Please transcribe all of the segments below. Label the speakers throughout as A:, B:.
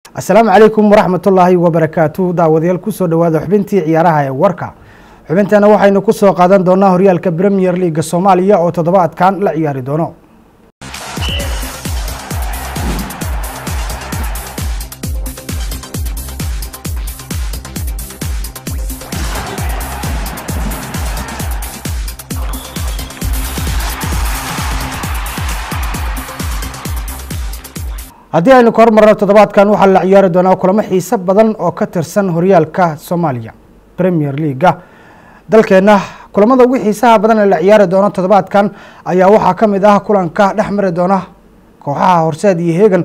A: asalaamu calaykum waraxmatullaahi wabarakaatu daawadayaal kusoo dhawaada xubintii ciyaaraha ee warka xubinteena waxaynu kusoo qaadan doonaa horyaalka premier leaga soomaaliya oo toddobaadkan la ciyaari doono haddii aynu ka hormarno toddobaadkan waxaa la ciyaari doonaa kulamo xiise badan oo ka tirsan horyaalka soomaaliya premier leaga dalkeenna kulamada ugu xiisaha badan ee la ciyaari doono toddobaadkan ayaa waxaa ka mid ah kulanka dhex mari doona kooxaha horseed iyo heegan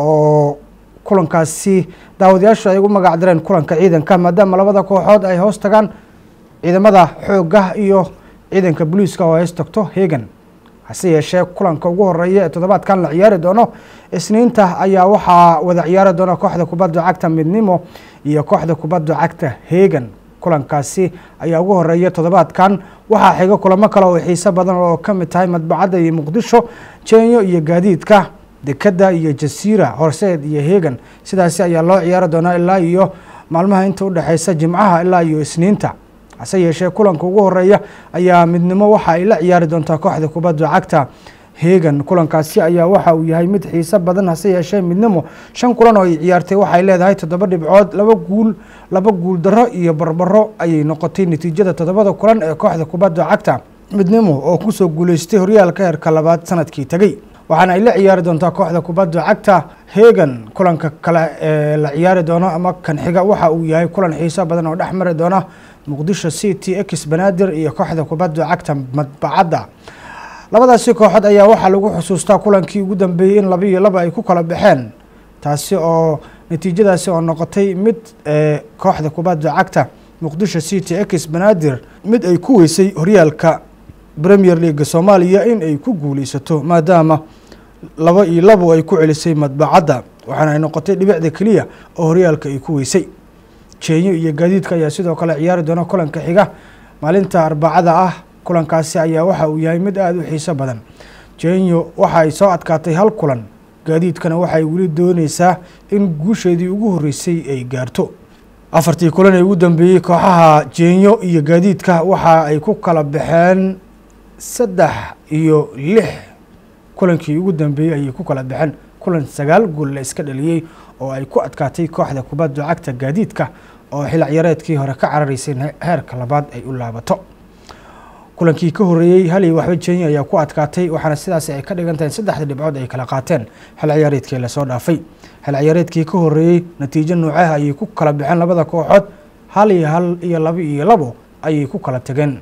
A: oo kulankaasi daawadayaashu ay ugu magac direen kulanka ciidanka maadaama labada kooxood ay hoos tagaan ciidamada xoogga iyo ciidanka booliiska oo ay hoos tagto heegan hase yeeshee kulanka ugu horeeya ee toddobaadkan la ciyaari doono isniinta ayaa waxaa wada ciyaari doona kooxda kubadda cagta midnimo iyo kooxda kubadda cagta heegan kulankaasi ayaa ugu horeeya toddobaadkan waxaa xiga kulamo kale oo xiiso badan oo ka mid tahay madbacadda iyo muqdisho jeenyo iyo gaadiidka dekadda iyo jasiira horseed iyo heegan sidaasi ayaa loo ciyaari doonaa ilaa iyo maalmaha inta udhexeysa jimcaha ilaa iyo isniinta hase yeeshee kulanka ugu horeeya ayaa midnimo waxa ay la ciyaari doontaa kooxda kubadda cagta heegan kulankaasi ayaa waxa uu yahay mid xiiso badan hase yeeshee midnimo shan kulan oo ay ciyaartay waxay leedahay toddoba dhibcood laba guul laba guul darro iyo barbaro ayay noqotay natiijada toddobada kulan ee kooxda kubadda cagta midnimo oo kusoo guuleystay horyaalka heerka labaad sanadkii tegey waxaana ay la ciyaari doontaa kooxda kubadda cagta heegan kulanka kale ee la ciyaari doono ama kan xiga waxa uu yahay kulan xiiso badan oo dhex mari doona muqdisho city ex banaadir iyo kooxda kubadda cagta madbacadda labadaasi kooxood ayaa waxaa lagu xusuustaa kulankii ugu dambeeyey in laba iyo laba ay ku kala baxeen taasi oo natiijadaasi oo noqotay mid kooxda kubadda cagta muqdisho city ex banaadir mid ay ku weysay horyaalka premier leaga soomaaliya in ay ku guuleysato maadaama laba iyo labo ay ku celisay madbacadda waxaana ay noqotay dhibicda keliya oo horyaalka ay ku weysay jeenyo iyo gaadiidka ayaa sidoo kale ciyaari doona kulanka xiga maalinta arbacada ah kulankaasi ayaa waxa uu yahay mid aada u xiiso badan jeenyo waxa ay soo adkaatay hal kulan gaadiidkana waxay weli dooneysaa in guusheedii ugu horreysay ay gaarto afartii kulan ee ugu dambeeyey kooxaha jeenyo iyo gaadiidka waxa ay ku kala baxeen saddex iyo lix kulankii ugu dambeeyey ayay ku kala baxeen kulan sagaal gool la iska dhaliyey oo ay ku adkaatay kooxda kubadda cagta gaadiidka oo xil ciyaareedkii hore ka cararaysay heerka labaad ay u laabato kulankii ka horreeyey hal iyo waxba jenya ayaa ku adkaatay waxaana sidaasi ay ka dhigan tahay saddexda dhibcood ay kala qaateen xil ciyaareedkii lasoo dhaafay xil ciyaareedkii ka horreeyey natiijo noocaha ayay ku kala baxeen labada kooxood hal iyo hal iyo laba iyo labo ayay ku kala tageen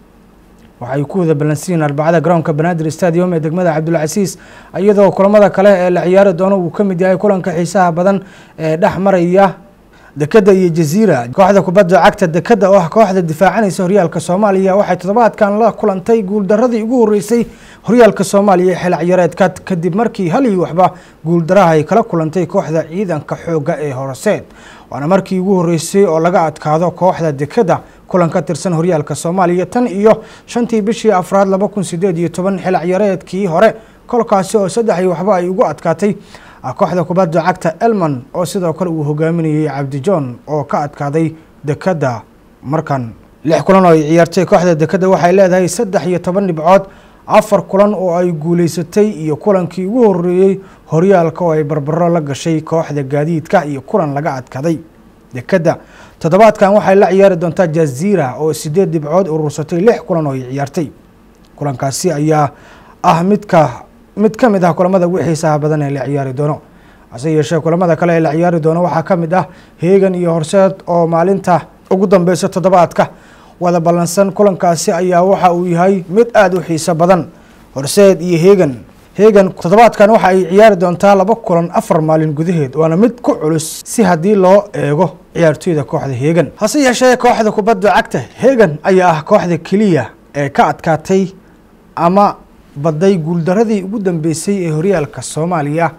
A: waxay ku wada balansiyiin arbacada garoonka banaadir stadium ee degmada cabdulcasiis iyadoo kulamada kale ee la ciyaari doono uu ka mid yahay kulanka xiisaha badan ee dhex maraya dekadda iyo jaziira kooxda kubadda cagta dekadda oo ah kooxda difaacanaysa horyaalka soomaaliya waxay toddobaadkan la kulantay guuldaradii ugu horreysay horyaalka soomaaliya xil ciyaareedka kadib markii hal iyo waxba guuldaraha ay kala kulantay kooxda ciidanka xoogga ee horseed waana markii ugu horreysay oo laga adkaado kooxda dekadda kulan ka tirsan horyaalka soomaaliya tan iyo shantii bishii afraad laba kun sideed iyo toban xil ciyaareedkii hore kolkaasi oo saddex iyo waxba ay ugu adkaatay kooxda kubadda cagta elman oo sidoo kale uu hogaaminayey cabdijohn oo ka adkaaday dekadda markan lix kulan oo ay ciyaartay kooxda dekadda waxay leedahay saddex iyo toban dhibcood afar kulan oo ay guuleysatay iyo kulankii ugu horreeyey horyaalka oo ay barbaro la gashay kooxda gaadiidka iyo kulan laga adkaday dekadda toddobaadkan waxay la ciyaari doontaa jaziira oo sideed dhibcood urursatay lix kulan oo ay ciyaartay kulankaasi ayaa ah midka mid ka mid ah kulamada ugu xiisaha badan ee la ciyaari doono hase yeeshee kulamada kale ee la ciyaari doono waxaa ka mid ah heegan iyo horseed oo maalinta ugu dambeysa toddobaadka wada ballansan kulankaasi ayaa waxa uu yahay mid aada u xiiso badan horseed iyo heegan heegan toddobaadkan waxa ay ciyaari doontaa laba kulan afar maalin gudaheed waana mid ku culus si haddii loo eego ciyaartoyda kooxda heegan hase yeeshee kooxda kubadda cagta heegan ayaa ah kooxda keliya ee ka adkaatay ama badday guuldaradii ugu dambeysay ee horyaalka soomaaliya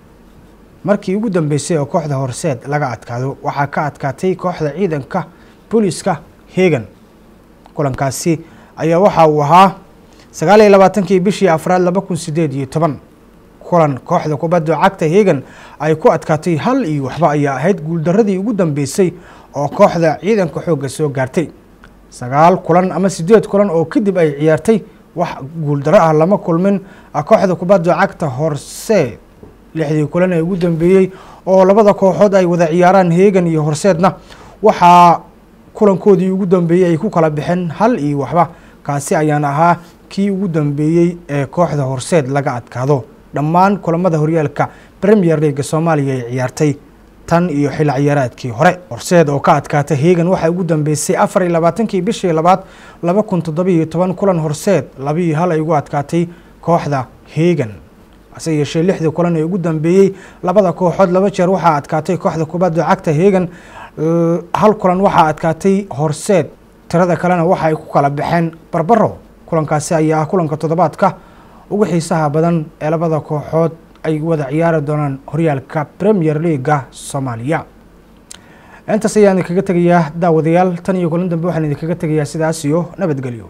A: markii ugu dambeysay oo kooxda horseed laga adkaado waxaa ka adkaatay kooxda ciidanka booliiska heegan kulankaasi ayaa waxa uu ahaa sagaal iyo labaatankii bishii afraad laba kun sideed iyo toban kulan kooxda kubadda cagta hegan ay ku adkaatay hal iyo waxba ayaa ahayd guuldaradii ugu dambeysay oo kooxda ciidanka xoogga soo gaartay sagaal kulan ama sideed kulan oo kadib ay ciyaartay wax guuldaro ah lama kulmin kooxda kubadda cagta horseed lixdii kulan ee ugu dambeeyey oo labada kooxood ay wada ciyaaraan hegan iyo horseedna waxaa kulankoodii ugu dambeeyey ay ku kala baxeen hal iyo waxba kaasi ayaan ahaa kii ugu dambeeyey ee kooxda horseed laga adkaado dhammaan kulamada horyaalka premier leaga soomaaliya ay ciyaartay tan iyo xilli ciyaaraadkii hore horseed oo ka adkaata hegan waxaa ugu dambeysay afar iyo labaatankii bishii labaad laba kun toddobiiyo toban kulan horseed labiiyo hal ay ugu adkaatay kooxda hegan hase yeeshee lixdii kulan ee ugu dambeeyey labada kooxood laba jeer waxaa adkaatay kooxda kubadda cagta hegan hal kulan waxaa adkaatay horseed tirada kalena waxa ay ku kala baxeen barbaro kulankaasi ayaa ah kulanka toddobaadka ugu xiisaha badan ee labada kooxood ay wada ciyaari doonaan horyaalka premier leaga soomaaliya intaas ayaan idinkaga tegayaa daawadayaal tan iyo kulan dambe waxaan idinkaga tegayaa sidaas iyo nabadgelyo